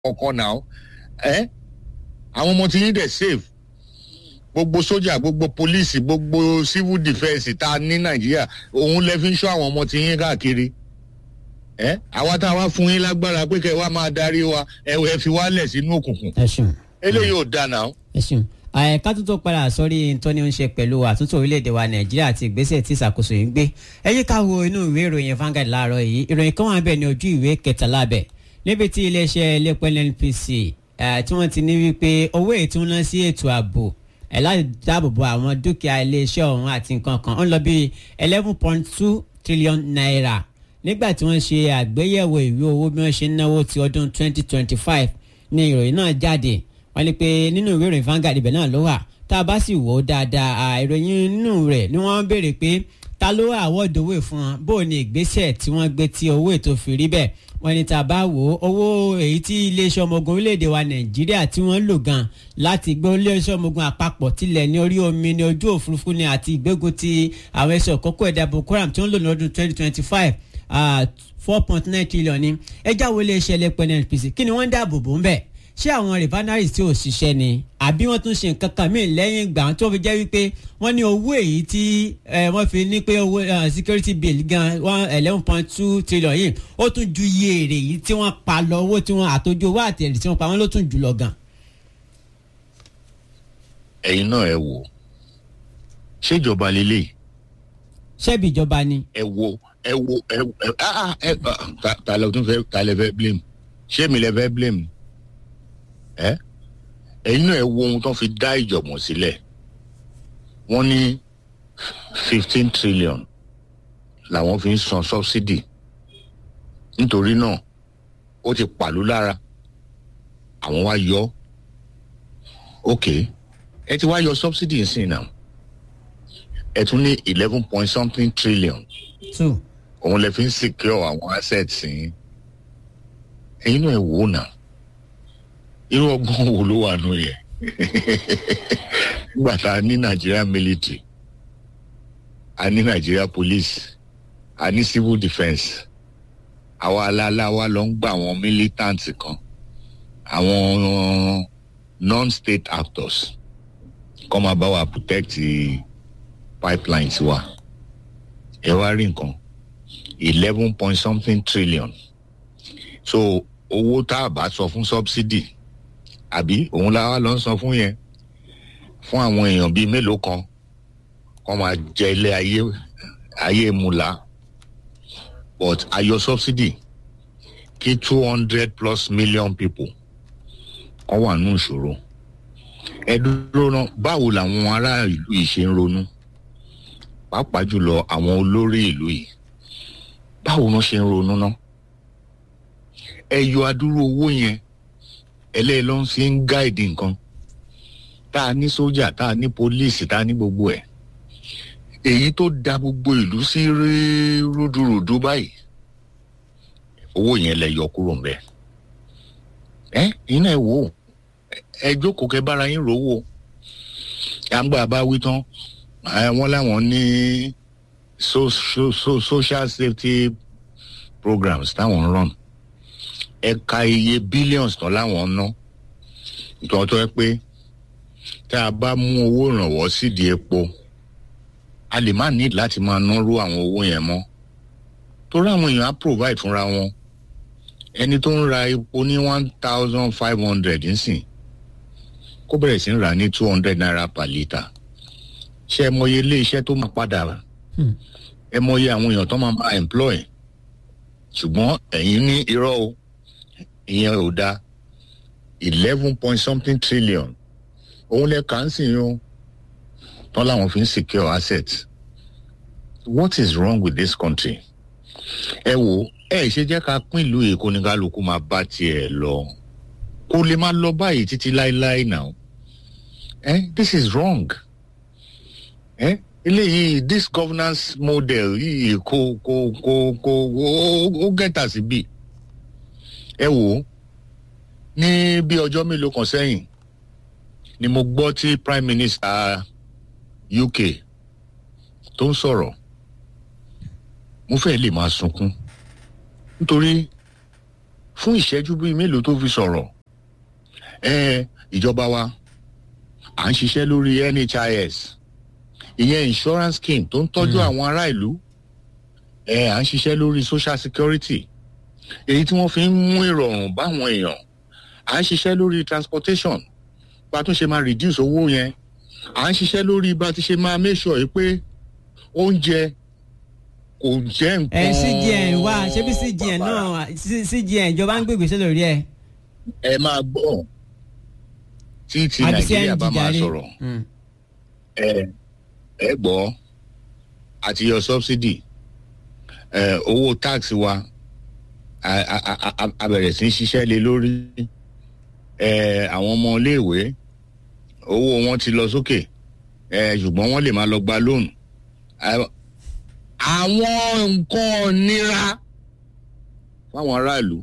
kọ̀ọ̀kan náà ẹ́ àwọn ọmọ tí yín dẹ̀ safe gbogbo sójà gbogbo pólíìsì gbogbo civil defence tá a ní nàìjíríà òun lẹ fi ń ṣọ́ àwọn ọmọ tí yín káàkiri ẹ àwa tá a wá fún yín lágbára pé kẹ wá máa darí wa ẹ ẹ fi wá lẹ̀ sínú òkùnkùn ẹ ṣeun eléyìí ò dáa náà. ẹ ṣeun àyẹ̀ká tó tó padà sórí tó ní ń ṣe pẹ̀lú àtúntò orílẹ̀-èdè wa nàìjíríà àti ìgbésẹ̀ tí ìṣàkóso yìí ń gbé ẹ yí ká wo inú ìwé ìròyìn Vanguard láàárọ̀ yìí ìròyìn kan wà bẹ́ẹ̀ ní ojú ìwé kẹtàlá bẹ̀ níbi tí iléeṣẹ́ iléepo NNPC tí wọ́n ti ní wípé owó ètò ń lọ sí ètò ààbò ẹ̀ láti dáàbò bo àwọn dúkìá iléeṣẹ́ ọ̀hún àti nǹkan kan ó ń lọ bí eleven point two trillion naira nígbà tí wọ́n ṣe àgbéyẹ̀wò ìwé owó bí wọ́n ṣe ń náwó ti ọdún twenty twenty five ní ìròyìn náà jáde wọ́n ní pé nínú ìwé ìròyìn Vanguard ibẹ̀ náà ló wà tá a bá sì wò ó dáadáa ìròyìn nínú rẹ̀ ni wọ́n béèrè pé ta ló àwọ̀dù owó fún wọn bó o ní ìgbésẹ̀ tí wọ́n gbé tí owó ètò fi rí bẹ́ẹ̀ wọ́n ní tá a bá wò ó owó èyí tí iléeṣẹ́ ọmọ ogun orílẹ̀-èdè wa Nàìjíríà tí wọ́n lò gan láti gbé iléeṣẹ́ ọmọ ogun àpapọ̀ tilẹ̀ ní orí omi ní ojú òfurufú ni àti ìgbógun ti àwọn ẹ̀ṣọ́ kókó ẹ̀dá Boko Haram tí wọ́n lò ní ọdún twenty twenty five four point nine trillion ni ẹjá wo iléeṣẹ́ lẹ́pẹ́ NNPC kí ni wọ́n ń dáàbò bò ń bẹ̀ ṣé àwọn refineries tí ò ṣiṣẹ́ ni àbí wọ́n tún ṣe nǹkan kan míì lẹ́yìn ìgbà tó fi jẹ́ wípé wọ́n ní owó èyí tí wọ́n fi ní pé owó security bill gan one eleven point two trillion yìí ó tún ju iye èrè yìí tí wọ́n pa lọ owó tí wọ́n àtòjú owó àtẹ̀rẹ̀ tí wọ́n pa wọ́n ló tún jù lọ gan. ẹ̀yin náà ẹ wò ṣèjọba lélẹ̀ ṣebí ìjọba ni. ẹ wo ẹ wo ẹ ẹ ẹ ta lẹ tún fẹ́ ta lẹ fẹ́ blame ṣé mi lẹ fẹ́ blame ẹ ẹ̀yin náà ẹ wo ohun tó fi dá ìjọ̀gbọ̀n sílẹ̀ wọ́n ní fifteen trillion làwọn fi ń san subsidy nítorí náà ó ti pàlú lára àwọn wá yọ ok ẹ ti wá yọ subsidy nsìn náà ẹ tún ní eleven point something trillion two òun lè fi ń secure àwọn assets yín ẹ̀yin náà ẹ wò ó náà irú ọgbọ́n wo ló wà nù yẹ nígbà tá a ní Nigeria military a ní Nigeria police a ní civil defence àwa aláàláwa lọ ń gba àwọn militant kan àwọn non-state actors kọ́ máa bá wa protect pipelines wa ẹ wá rí nǹkan eleven point something trillion so owó tá a bá sọ fún subsidy àbí òun la wá lọ ń san fún yẹn fún àwọn èèyàn bíi mélòó kan kọ́ máa jẹ ilé ayé ayé mula but ayọ subsidy kí two hundred plus million people kọ́ wà nù ìṣòro ẹ dúró náà báwo làwọn ará ìlú yìí ṣe ń ronú pàápàá jùlọ àwọn olórí ìlú yìí báwo wọn ṣe ń ronú náà ẹ yọ adúrú owó yẹn ẹlẹ́yìn ló ń fi ń gáìdì nǹkan tá a ní sójà tá a ní pólíìsì tá a ní gbogbo ẹ̀ èyí tó da gbogbo ìlú sí rúdurùdu báyìí owó yẹn lẹ yọ kúrò ńbẹ̀ ẹ iná ẹ wò ó ẹ jókòó kẹ bára yín rówó àgbà bá wí tán wọn láwọn ní so, so, so, social safety programs táwọn ń run ẹ̀ka iye billions tán láwọn ná nítorí tó yẹ pé tá a bá mú owó ìrànwọ́ sídìí epo a lè má ní láti máa náró àwọn owó yẹn mọ́ torí àwọn èèyàn á provide fúnra wọn ẹni tó ń ra epo ní one thousand five hundred nsìn kó bẹ̀rẹ̀ sí ń rà ní two hundred naira per litre ṣé ẹ mọye ilé iṣẹ́ tó máa padà ẹ mọye àwọn èèyàn tó máa máa employ ṣùgbọ́n ẹ̀yin ní irọ́ o ìyẹn ò dáa eleven point something trillion òun lẹ kà ń sìn yín o tán láwọn fi ń secure assets what is wrong with this country ẹ wò ẹ ṣe jẹ́ ká pín ìlú èkó ní kálukú máa bá tiẹ̀ lọ kó lè má lọ báyìí títí láéláé náà eh this is wrong eh eléyìí this governance model yìí kò kò kò kò ó gẹ́tà síbí ẹ wò ó ní bí ọjọ́ mélòó kan sẹ́yìn ni mo gbọ́ tí prime minister UK tó ń sọ̀rọ̀ mo fẹ́ lè máa sunkún nítorí fún ìṣẹ́jú bíi mélòó tó fi sọ̀rọ̀ ẹ ìjọba wa à ń ṣiṣẹ́ lórí nhis ìyẹn insurance scheme tó ń tọ́jú àwọn ará ìlú ẹ à ń ṣiṣẹ́ lórí social security èyí tí wọ́n fi ń mú ìrọ̀rùn báwọn èèyàn à ń ṣiṣẹ́ lórí transportation bá tún ṣe máa reduce owó yẹn à ń ṣiṣẹ́ lórí bá ti ṣe máa make sure yìí pé oúnjẹ kò jẹ́ nǹkan. ẹ cgn wá ṣé bí cgn náà cgn ìjọba ń gbègbèsè lórí ẹ. ẹ máa gbọ́ tí ti nàìjíríà bá máa sọ̀rọ̀ ẹ ẹ gbọ́ àti yọ subsidy ẹ owó tax wa a bẹ̀rẹ̀ sí í ṣiṣẹ́ lé lórí ẹ àwọn ọmọ iléèwé owó wọn ti lọ sókè ẹ ṣùgbọ́n wọ́n lè máa lọ gba lóònù àwọn nǹkan nira fáwọn aráàlú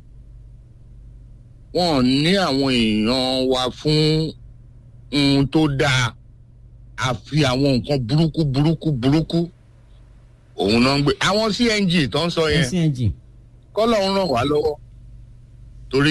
wọn ní àwọn èèyàn wa fún ohun tó dáa àfi àwọn nǹkan burúkú burúkú burúkú òun náà ń gbé àwọn cng tó ń sọ yẹn cng kọ́lọ̀ ń ràn wá lọ́wọ́ torí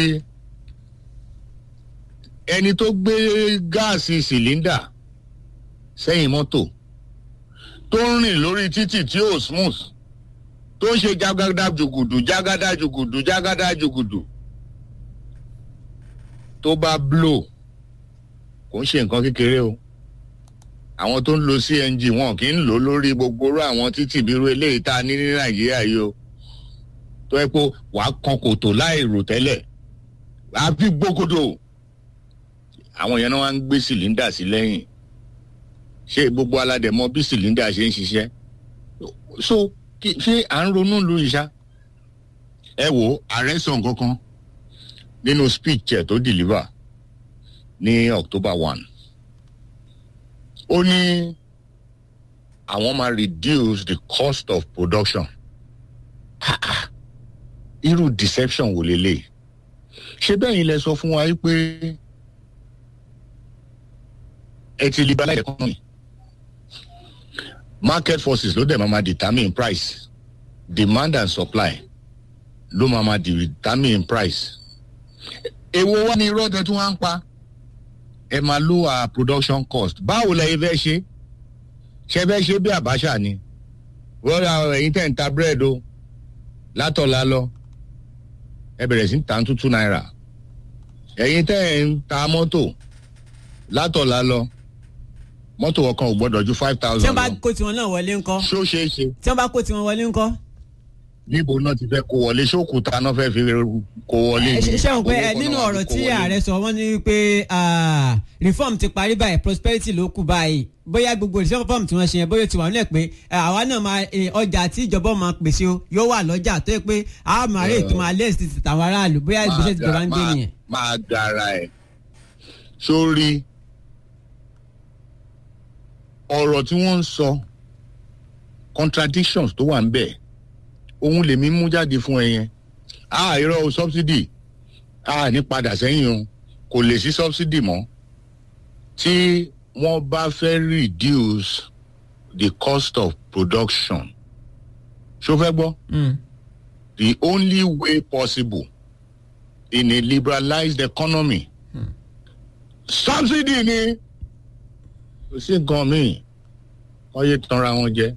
ẹni tó gbé gáàsì sìlíndà sẹ́yìn mọ́tò tó ń rìn lórí títì tí ò smooth tó ń ṣe jágádá jùgùdù jágádá jùgùdù jágádá jùgùdù tó bá blow kò ń ṣe nǹkan kékeré o àwọn tó ń lo cng wọn kì í lò lórí gbogbo orú àwọn títì bírú eléyìí tá a ní ní nàìjíríà yìí o tó yẹ pé wàá kan kòtò láì rò tẹ́lẹ̀ àbí gbókòtò àwọn yẹn náà wá ń gbé sìlíndà sí lẹ́yìn ṣé gbogbo aládẹ̀mọ bí sìlíndà ṣe ń ṣiṣẹ́ so ṣé à ń ronú lu ìṣá ẹ wo ààrẹ sọ nǹkan kan nínú speech ẹ tó deliver ní october one ó ní àwọn máa reduce the cost of production irú deception wò lélẹ̀ ṣé bẹ́ẹ̀ yín lẹ sọ fún wa pé ẹ ti liberalize economy market forces ló dẹ̀ máa ma determine price demand and supply ló máa ma determine price èwo wá ní irọ́ tẹ tí wọ́n á ń pa ẹ máa lower production cost báwo lẹ fẹ́ ṣe ṣe fẹ́ ṣe bí àbáṣà ni wọ́n ra ẹ̀yin tẹ̀ ń ta búrẹ́dì o látọ̀la lọ ẹ bẹ̀rẹ̀ sí ń ta tútù náírà ẹ̀yin tẹ̀ ń ta mọ́tò látọ̀la lọ mọ́tò ọkàn ò gbọ́dọ̀ ju five tí thousand wọ́n bá lọ kó tiwọn náà wọlé ńkọ́ ṣó ṣeé ṣe tí wọ́n bá kó tiwọn wọlé ńkọ́. níbo náà ti fẹ́ kó wọlé ṣókùtà náà fẹ́ fi kó wọlé ẹ ṣe ṣe wọn pé ẹ Àbówó kan nínú náà wá ọ̀rọ̀ fi kó tí wọlé. ààrẹ sọ wọ́n ní wípé ah, reform ti parí báyìí prosperity ló kù báyìí bóyá gbogbo ìṣẹ́ reform tí wọ́n ṣe yẹn bóyá ti wà nílẹ̀ pé eh, àwa náà máa eh, ọjà tí ìjọba máa pèsè o yóò wà lọ́jà tó yẹ pé a máa rí ètò máa lẹ́sì ti tàwọn aráàlú bóyá ìgbésẹ̀ tí ìjọba ń gbé máa- nìyẹn. máa gara ẹ sórí ọ̀rọ̀ tí wọ́n ń sọ contradictions tó wà ń bẹ̀ òun lèmi mú jáde fún ẹ yẹn a irọ́ o subsidy a ní padà sẹ́yìn o kò lè sí subsidy mọ́ tí wọ́n bá fẹ́ reduce the cost of production ṣó fẹ́ gbọ́ Mm. the only way possible in a liberalized economy. subsidy ni kò sí nǹkan míì wọ́n yé tanra wọn jẹ.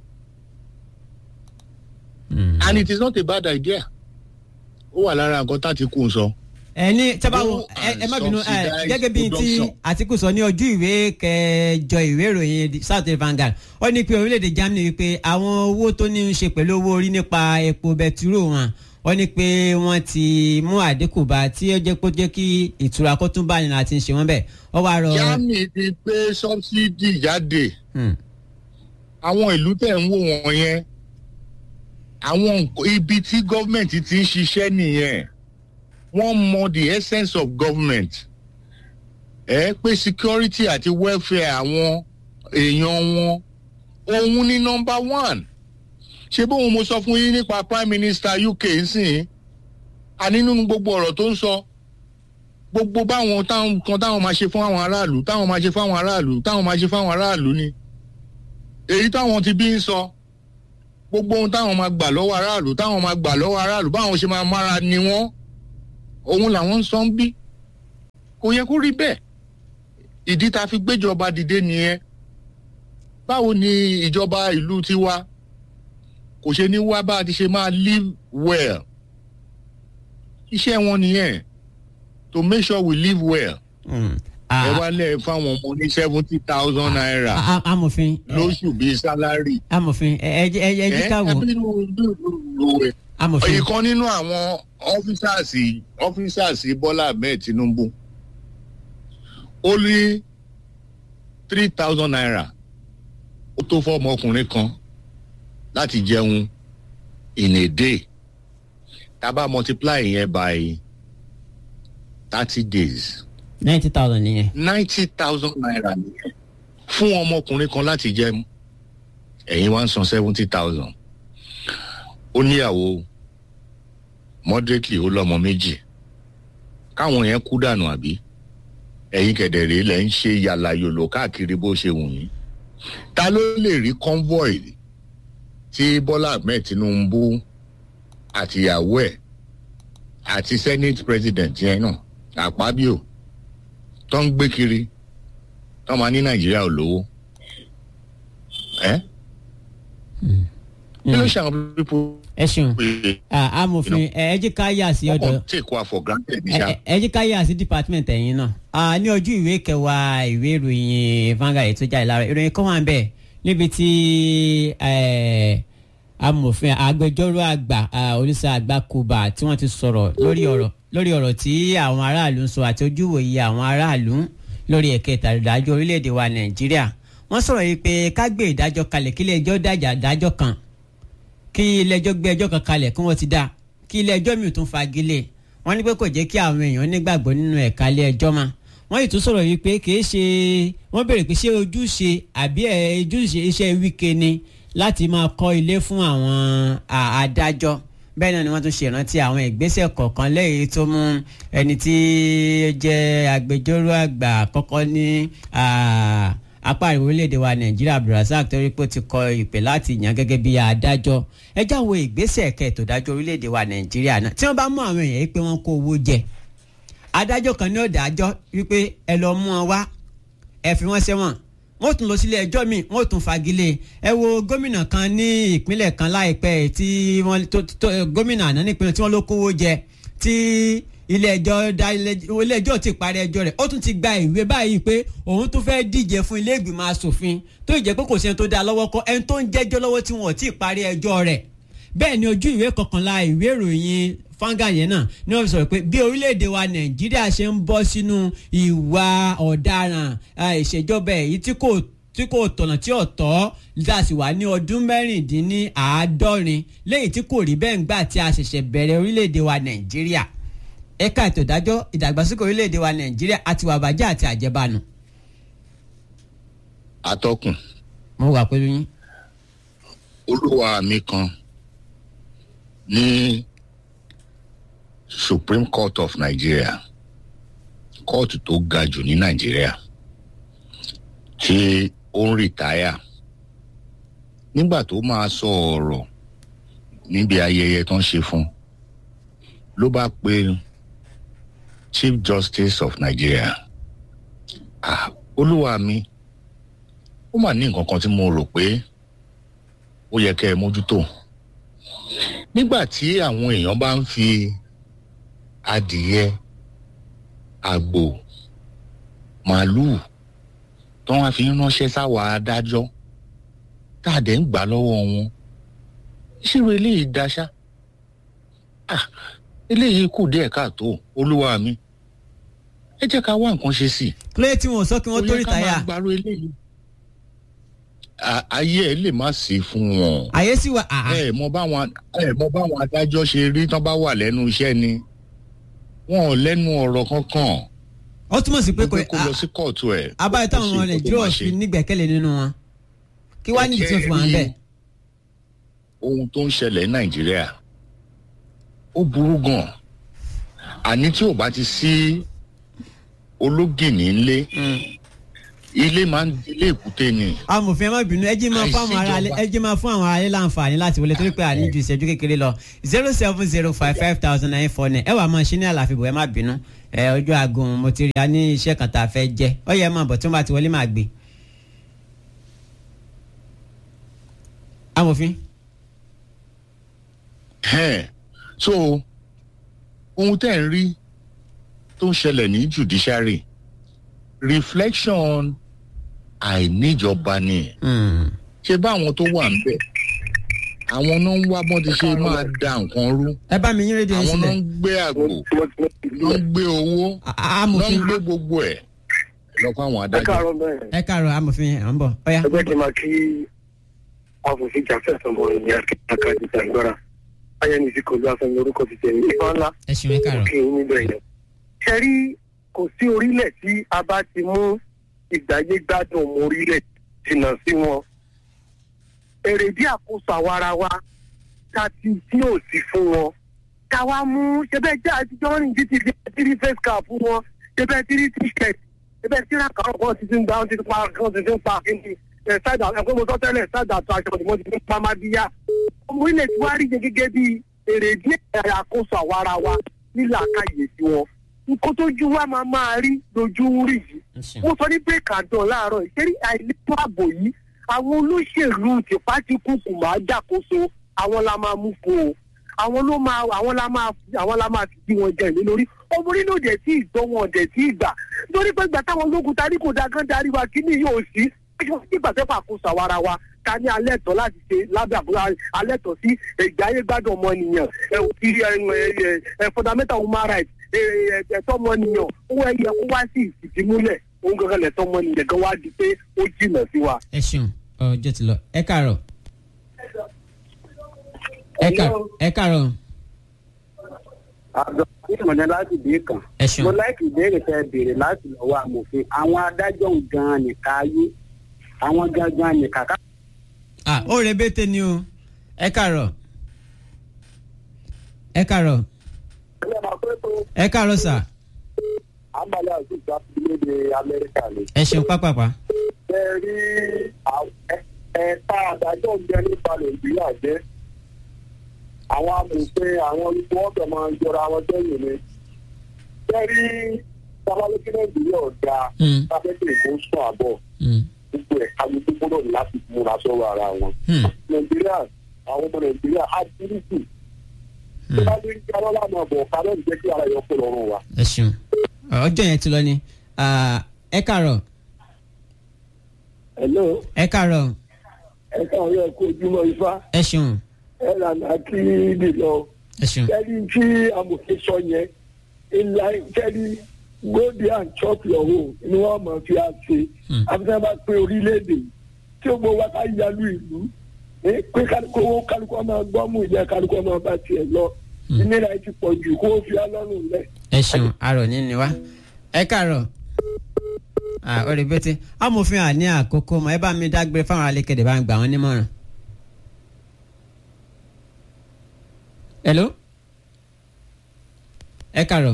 and it is not a bad idea. ó wà lára nǹkan tá ti kú un sọ. ẹni tábàwọ Go ẹ and ẹ má bínú ẹ subsidize gẹ́gẹ́ bíi ti production. Àtíkù sọ ní ojú ìwé kẹjọ ìwé ìròyìn South African Vanguard ó ní pé orílẹ̀-èdè Germany wípé àwọn owó tó ní í ṣe pẹ̀lú owó orí nípa epo bẹtiró wọn ó ní pé wọ́n ti mú àdínkù bá tí ó jẹ́ pé ó jẹ́ kí ìtura kó tún bá ní láti ṣe wọ́n bẹ́ẹ̀ ó wá rọ. germany ti gbé subsidy jáde Hmm. àwọn ìlú tẹ̀ ń wò wọ́n yẹn àwọn nǹkan- ibi tí gọ́ọ̀mẹ̀ntì ti ń ṣiṣẹ́ nìyẹn wọ́n mọ the essence of government ẹ pé security àti welfare àwọn èèyàn wọn òun ní number one ṣé bóun mo sọ fún yín nípa prime minister uk nsìn àní nínú gbogbo ọ̀rọ̀ tó ń sọ gbogbo báwọn táwọn kan táwọn máa ṣe fún àwọn aráàlú táwọn máa ṣe fún àwọn aráàlú táwọn máa ṣe fún àwọn aráàlú ni èyí táwọn ti bí ń sọ gbogbo ohun táwọn máa gbà lọ́wọ́ aráàlú táwọn máa gbà lọ́wọ́ aráàlú báwọn ṣe máa mára ni wọ́n òun làwọn ń sọ ń bí kò yẹ kó rí bẹ́ẹ̀ ìdí tá a fi gbéjọba dìde nìyẹn báwo ni ìjọba ìlú tiwa kò ṣe ní wá bá a ti ṣe máa live well iṣẹ́ wọn nìyẹn to make sure we live well Mm. ẹ Ah, wá lẹ̀ fáwọn ọmọ ní seventy thousand naira ah, ah, amòfin eh, lóṣù bíi sálárì. amòfin ẹ ẹ jẹ́- ẹ jẹ́- ẹ jẹ́ ká wò ẹ bí ló ló ẹ. amòfin ìkan nínú àwọn ọ́fíṣàsì ọ́fíṣàsì Bọ́lá Ahmed Tinubu ó ní three thousand naira ó tó fọ́ ọmọkùnrin kan láti jẹun in a day tá a bá multiply yẹn by thirty days ninety thousand nìyẹn ninety thousand naira nìyẹn fún ọmọkùnrin kan láti jẹun ẹ̀yin wá ń san seventy thousand ó níyàwó moderately ó lọ́mọ méjì káwọn yẹn kú dànù àbí ẹ̀yin kẹ̀dẹ̀rẹ́ lẹ̀ ń ṣe yàlàyòlò káàkiri bó ṣe wù yín ta ló lè rí convoy tí Bọ́lá Ahmed Tinubu àtìyàwó ẹ̀ àti senate president yẹn náà Àpábíò tó ń gbé kiri tó máa ní Nàìjíríà ò lówó ẹ kí ló ṣe àwọn pípọ̀ ẹ ṣeun pé Ah, amòfin ẹ ẹ jẹ́ ká yà sí ọ̀dọ̀ ọkọ̀ take wa for granted ní ẹ ṣá. ẹ- ẹ jẹ́ ká yà sí department ẹ̀yin náà Ah, ní ojú ìwé kẹwàá ìwé ìròyìn Vanguard tó jáde lára ìròyìn kan wà ń bẹ̀ níbi tí eh, amòfin agbẹjọ́rò àgbà ah, olùsọ àgbà kuba tí wọ́n ti sọ̀rọ̀ lórí ọ̀rọ̀ lórí ọ̀rọ̀ tí àwọn aráàlú ń sọ àti ojúwòye àwọn aráàlú lórí ẹ̀ka ìtàdájọ́ orílẹ̀-èdè wa Nàìjíríà wọ́n sọ̀rọ̀ yìí pé ká gbé ìdájọ́ kalẹ̀ kílẹ̀ ẹjọ́ dájà dájọ́ kan kí ilé-ẹjọ́ gbé ẹjọ́ kan kalẹ̀ kí wọ́n ti dá kí ilé-ẹjọ́ mi ò tún fagilé wọ́n ní pé kò jẹ́ kí àwọn èèyàn nígbàgbọ́ nínú ẹ̀ka ilé-ẹjọ́ mọ́ wọ́n yìí tún sọ̀rọ̀ yìí pé kì í ṣe wọ́n béèrè pé ṣé ojúṣe àbí ẹ̀ ojúṣe iṣẹ́ wíkẹ́ ni láti máa kọ́ ilé fún àwọn à- adájọ́ bẹ́ẹ̀ náà ni wọ́n tún ṣe ìrántí àwọn ìgbésẹ̀ kọ̀ọ̀kan lẹ́yìn tó mú ẹni tí ó jẹ́ agbẹjọ́rò àgbà àkọ́kọ́ ní ah, apá àríwá orílẹ̀-èdè wa nàìjíríà abdulrasaq torí pé ó ti kọ ìpè láti yàn gẹ́gẹ́ bí adájọ́ ẹ já wo ìgbésẹ̀ kẹtò dájọ́ orílẹ̀-èdè wa nàìjíríà náà tí wọ́n bá mú àwọn èèyàn yìí pé wọ́n kó owó jẹ adájọ́ kan ní ó dájọ́ wípé ẹ lọ mú wọn wá ẹ fi wọ́n sẹ́wọ̀n wọ́n tún lọ sílé ẹjọ́ míì wọ́n tún fagilé ẹ wo gómìnà kan ní ìpínlẹ̀ kan láìpẹ́ tí wọ́n tó tó gómìnà àná nípínlẹ̀ tí wọ́n ló kówó jẹ tí ilé ẹjọ́ dá ilé ẹjọ́ ti parí ẹjọ́ rẹ̀ ó tún ti gba ìwé báyìí pé òun tún fẹ́ díje fún ilé ìgbìmọ̀ asòfin tó jẹ́ pé kò sí ẹni tó dá lọ́wọ́ kọ́ ẹni tó ń jẹ́jọ́ lọ́wọ́ tí wọ́n ti parí ẹjọ́ rẹ̀ bẹ́ẹ̀ ni ojú ìwé kọkànlá ìwé ìròyìn fanga yẹn náà ni wọ́n fi sọ̀rọ̀ pé bí orílẹ̀-èdè wa nàìjíríà ṣe ń bọ́ sínú ìwà ọ̀daràn ìṣèjọba èyí tí kò tí kò tọ̀nà tí ò tọ́ láti wà ní ọdún mẹ́rìndínláàádọ́rin lẹ́yìn tí kò rí bẹ́ẹ̀ ń gbà tí a ṣẹ̀ṣẹ̀ bẹ̀rẹ̀ orílẹ̀-èdè wa nàìjíríà ẹ̀ka ètò ìdájọ́ ìdàgbàsókè orílẹ̀-èdè wa nàìjíríà àti wà bàjẹ́ àti àjẹbánu. atọ́kùn mo wà pẹ̀lú yín. olúwa mi kan ní Supreme Court of Nigeria kóòtù tó ga jù ní Nàìjíríà tí ó ń rìtáyà nígbà tó máa sọ ọ̀rọ̀ níbi ayẹyẹ tó ń ṣe fún ló bá pe Chief Justice of Nigeria ah olúwa mi ó mà ní nǹkan kan tí mo rò pé ó yẹ kẹ́ ẹ mójútó nígbà tí àwọn èèyàn bá ń fi adìyẹ àgbò màálùú tó wá fi ń ránṣẹ́ sáwọn adájọ́ tá a dẹ̀ ń gbà lọ́wọ́ wọn ìṣirò eléyìí daṣá ah eléyìí kù díẹ̀ káàtó olúwa mi ẹ jẹ́ ká wá nǹkan ṣe sí i. kílódé tí wọn ò sọ kí wọ́n tó rí ó yẹ ká táyà. máa gbárò eléyìí. À- ayé ẹ lè má sí fún wọn àyè sì wà. àhà. ẹ mọ báwọn ẹ mọ báwọn adájọ́ ṣe rí tán bá wà lẹ́nu iṣẹ́ ni wọn ò lẹ́nu ọ̀rọ̀ kankan ó túmọ̀ sí pé kò pé kó lọ sí kóòtù ẹ̀. abáyé táwọn ọmọ kó ṣe nǹkan tó nàìjíríà máa fi ṣe. nígbẹ́kẹ̀lé nínú wọn kí wàá nídìí tí wọ́n fi wà ń bẹ̀. ohun tó ń ṣẹlẹ̀ ní nàìjíríà ó burú gan àní tí ò bá ti sí ológìní ńlé ilé máa ń ilé èkúté ni. amòfin ẹ má bínú ẹ jí máa fún àwọn ará ẹ jí máa fún àwọn ará ilé láǹfààní láti wọlé torí pé àní ju ìṣẹ́jú kékeré lọ zero seven zero five five thousand nine four nine ẹ wà máa ṣe ní àlàfíbò ẹ má bínú ẹ ojú aago mo ti rí a ní iṣẹ́ kan tá a fẹ́ jẹ́ ọ yẹ máa bọ̀ tí wọ́n bá ti wọlé máa gbé. amòfin. Ẹ̀, so ohun tẹ́ ń rí tó ń ṣẹlẹ̀ ní judiciary reflection àìníjọba ni Hmm. ṣe bá àwọn tó wà níbẹ̀ àwọn náà ń wá bọ́n ti ṣe máa da nǹkan rú ẹ bá mi yín rédíò yín àwọn náà sílẹ̀ ń gbé àgbò náà ń gbé owó A- a- náà ń amòfin gbé gbogbo ẹ̀ lọ fún àwọn ẹ adájọ́. káàárọ̀ bẹ́ẹ̀ ẹ káàárọ̀ amòfin à ń bọ̀ ọ̀ya. ẹgbẹ́ kí n máa kí afòfin jàfẹ́ sọmọ ní akáàdì ìgbàgbọ́ra ayẹnìsí kò ló afẹ́mi orúkọ ti tẹ̀lé ìfá ńlá ẹ ṣeun ẹ káàárọ̀. kí n níbẹ̀ yẹn. ṣe rí kò sí orílẹ̀ tí a bá ti mú ìgbáyé gbádùn mú orílẹ̀ jìnnà sí wọn. èrèdí àkóso àwa ara wa ta ti tí ò sí fún wọn. ká wá mú ṣẹbẹ́ jẹ́ àtijọ́ rìn títí di tírí face cap fún wọn ṣẹbẹ́ tírí t-shirt ṣẹbẹ́ tíra kan wọn ti ti ń gba wọn ti ti pa wọn ti ti ń pa kíni ẹ̀ ṣáàdà ẹ̀kọ́ mo sọ tẹ́lẹ̀ ṣáàdà tó aṣọ ni wọ́n ti ti ń pa má bíyà ọmọ ilẹ̀ tí wàá rí jẹ gẹ́gẹ́ bí èrèdí ẹ̀rọ àkóso àwa ara wa nílà àkàyè sí wọn nǹkan tójú wa máa máa rí lójú ń rí yìí ẹ ṣeun. wọ́n sọ ní break and down láàárọ̀ ìṣẹ́rí àìlètò ààbò yìí àwọn olóṣèlú tìpátìkùkù máa jàkóso àwọn la máa mú fún o àwọn ló máa àwọn la máa àwọn la máa fi wọn jẹ ìlú lórí ọmọ orílẹ̀ òdẹ̀ tí ìgbọ́ wọn ọ̀dẹ̀ tí ìgbà nítorí pé ìgbà táwọn ológun tarí kò da gán darí wa kí ni yóò sí nígbà tẹ́fà àkóso àwa ara wa ta ní alẹ́ tọ́ láti ṣe lábẹ́ àbúrò alẹ́ tọ́ sí ìgbà ayé gbádùn ọmọnìyàn ẹ ò kí ẹ ẹ ẹ fundamental human rights ẹ ẹ ẹ̀tọ́ ọmọnìyàn owó ẹyẹ kó wá sí ìfìdímúlẹ̀ òun gangan lẹ̀tọ́ ọmọnìyàn gan wá di pé ó jìnà sí wa. ẹ ṣeun ọjọ́ ti lọ ẹ káàárọ̀. ẹ káàárọ̀ ẹ káàárọ̀ àjọ ìmọ̀lẹ́ láti dé kan. ẹ ṣeun. mo láìkì ìbéèrè tẹ béèrè láti lọ́wọ́ amòfin àwọn adájọ́ gan-an nìka ayé àwọn gangan nìka ká. ah ó rẹ bẹ́tẹ̀ ni o ẹ káàárọ̀ ẹ káàárọ̀ ẹ káàárọ̀ sà àmàlà àti ìgbà ìlédè amẹ́ríkà ni. ẹ ṣeun pápápá ṣe rí ẹ̀ka adájọ́ jẹ nípa nàìjíríà jẹ́ àwọn amòfin àwọn olùkọ́ ọ̀dọ̀ máa ń jọra wọn sẹ́yìn ni. ṣe rí sábàlókè nàìjíríà ọ̀dà Mm. sábẹ́kẹ̀ kó sùn àbọ̀ Mm, gbogbo ẹ̀ kálukú gbọ́dọ̀ ní láti múra sọ́wọ́ ara wọn. mm, nàìjíríà àwọn ọmọ nàìjíríà á dúrúkù tó mm. bá ní kí alọ́lá máa bọ̀ ká lọ́ọ̀ jẹ́ kí ara yọ kó lọ́rùn wa. ẹ ṣeun ọjọ́ yẹn ti lọ ni Ah, ẹ káàárọ̀ hello ẹ káàárọ̀ ẹ káwọn yẹ kó ojúmọ́ ifá ẹ ṣeun ẹ lànà kí nìlọ ẹ ṣeun kẹ́ni tí amòfin sọ yẹn ìlà kẹ́ni go there and chop your own ni wọ́n mọ̀ fi àṣe Hmm. àfihàn bá pé orílẹ̀-èdè tí ó gbọ́ wá ká yalu ìlú ní pé kálukú owó kálukú ọmọ gbọ́mù ìyá kálukú ọmọ bá tiẹ̀ lọ Hmm. ìnira yìí ti pọ̀ jù kó o fi alọ́run lẹ̀. ẹ ṣeun arọ nínú wa ẹ káàárọ̀ Ah, ó rẹ bẹ́tẹ̀ amòfin àní àkókò mọ ẹ bá mi dágbére fáwọn alékèdè bá ń gbà wọn nímọ̀ràn. hello ẹ káàárọ̀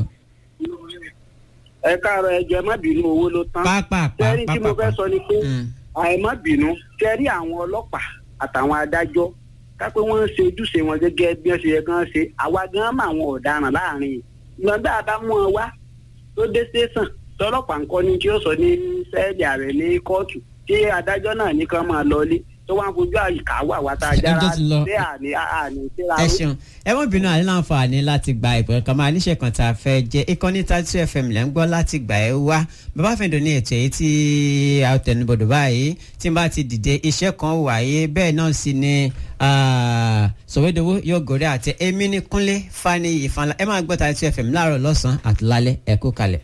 ẹ káàárọ̀ ẹ jẹ́ má bínú owó ló tán. pápá tẹ́rí tí mo fẹ́ sọ ni pé Mm. àìmọ́ bínú tẹ́rí àwọn ọlọ́pàá àtàwọn adájọ́ kápẹ́ wọ́n ń ṣe ojúṣe wọn gẹ́gẹ́ bí wọ́n ṣe yẹ kán ṣe àwa gan mọ àwọn ọ̀daràn láàrin ìgbọ̀ngbà bá mú wọn wá tó dé tẹ̀sán tọlọ́pàá nǹkan ni tí ó sọ ní sẹ́ẹ̀lì ààrẹ ní kóòtù tí adájọ́ náà ní kán máa lọlé tó wá ń fojú àyíká wà wá tá a jára Ẹjọ́ ti lọ. sí àní àní síra ẹ ṣeun ẹ mọ bínú àní láǹfààní láti gba ìpè kan máa níṣẹ́ kan tá a fẹ́ jẹ́ ìkànnì thirty fm lẹ́ ń gbọ́ láti gbà ẹ́ wá bàbá fẹ́ǹdọ̀ ní ètò èyí tí a tẹnubọ̀dọ̀ báyìí tí n bá ti dìde iṣẹ́ kan wáyé bẹ́ẹ̀ náà sì ni ah, sọ̀wédowó yóò gòrè àti èmi ní kúnlé fani ìfanla ẹ máa gbọ́ thirty fm láàárọ̀ lọ́sàn-án àti lálẹ́ ẹ kú kalẹ̀.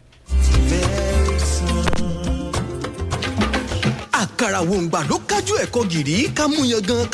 àkàrà wòǹgbà ló kájú ẹ̀kọ́ gìrì ká mú yan gan